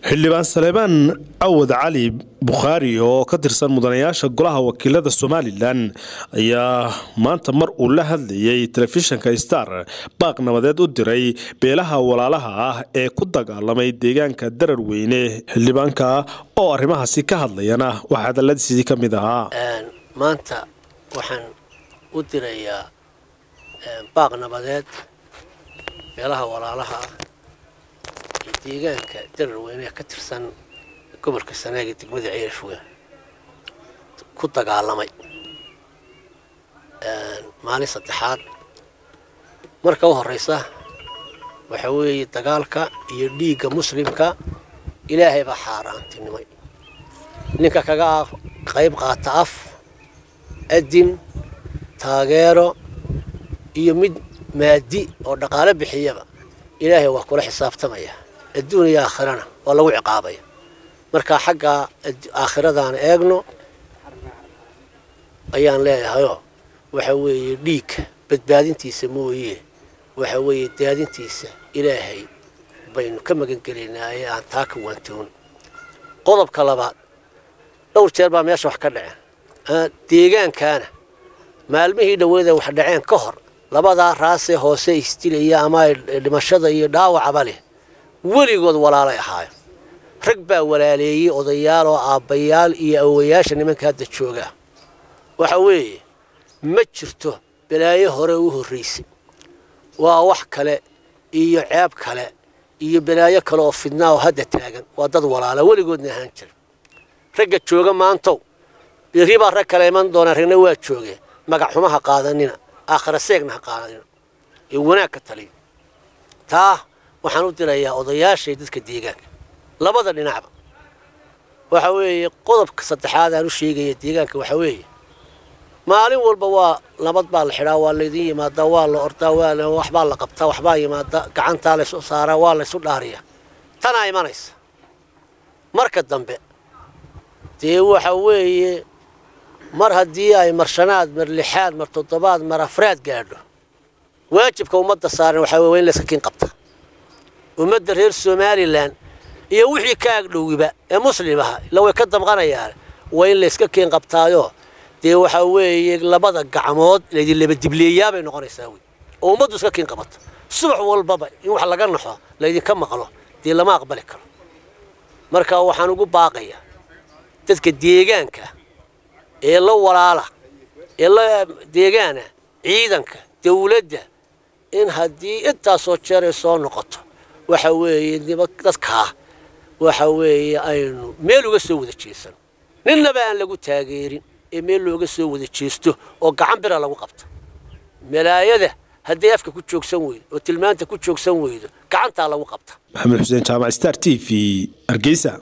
xildhibaan saleebaan cawad cali bukhaari oo ka tirsan mudanayaasha golaha wakiilada somalilan ayaa maanta mar uu la hadlayay telefishinka star baaq nabadeed u diray beelaha walaalaha ah ee ku dagaalamay deegaanka darar weyne xildhibaanka oo arrimahaasi ka hadlayana waxaa hadaladiisii ka mid ahaa maanta waxaan u dirayaa baaq nabadeed beelaha walaalaha ah ee deegaanka darar weyne ka tirsan gobolka sanaag ee degmada ceelafweyn ku dagaalamay maalin saddexaad marka u horeysa waxa weeye dagaalka iyo dhiigga muslimka ilaahay baa xaaraantinimay ninka kaga qayb qaata af adin taageero iyo mid maadi oo dhaqaalo bixiyaba ilaahay waa kula xisaabtamaya adduun iyo aakhirana waa lagu ciqaabaya marka xagga aakhiradaana eegno ayaan leeyahayoo waxa weeye dhiigka badbaadintiisa mooye waxa weeye daadintiisa ilaahay baynu ka magangelaynaaye aan taa ka waantoon qodobka labaad dhowr jeer baa meesha wax ka dhaceen deegaankaana maalmihii dhaweeda wax dhaceen ka hor labadaa raasee hoose isdilaya ama dhimashada iyo dhaawacaba leh weligood walaalay ahaayo rag baa walaaleeyey odayaal oo aabbayaal iyo awowayaasha nimanka hadda joogaa waxa weeye ma jirto balaayo hore u horraysay waa wax kale iyo ceeb kale iyo balaayo kale oo fidnaa oo hadda taagan waa dad walaala weligoodna ahaan jira ragga jooga maantow berri baa rag kale iman doonaa ragna waa joogeen magac xumo ha qaadanina aakhira seegna ha qaadanina ee wanaag ka taliya taa waxaan u dirayaa odayaashay dadka deegaanka labada dhinacba waxa weeye qodobka saddexaad aan u sheegaya deegaanka waxa weeye maalin walba waa nabad baa la xidhaa waa laydin yimaadaa waa la ordaa waa waxbaa la qabtaa waxbaa yimaada gacantaa laysu saaraa waa laysu dhaariyaa tanaa imanaysa marka dambe dee waxa weeye mar haddii ay mar shanaad mar lixaad mar toddobaad mar afraad gaadho waajibka ummadda saaran waxaa wey waa in layska kiin qabta ummadda reer somalilan iyo wixii ka agdhowiba ee muslim aha ila way ka damqanayaan waa in layska kiin qabtaayo dee waxaa weeye labada gacmood laydin labadibleeyaabay noqonaysaa wey oo ummaddu iska kiin qabato subax walbaba in wax laga naxo laydinka maqlo dee lama aqbali karo marka waxaan ugu baaqayaa dadka deegaanka ee la walaala ee la deegaana ciidanka dawladda in haddii intaasoo jeer ay soo noqoto waxa weeye dadkaa waxa weeye aynu meel uga soo wada jeesano ninnaba aan lagu taageerin ee meel looga soo wada jeesto oo gacan bira lagu qabto malaayada hadday afka ku joogsan weydo oo tilmaanta ku joogsan weydo gacantaa lagu qabta maxamed xuseen jaamac star t v hargeysa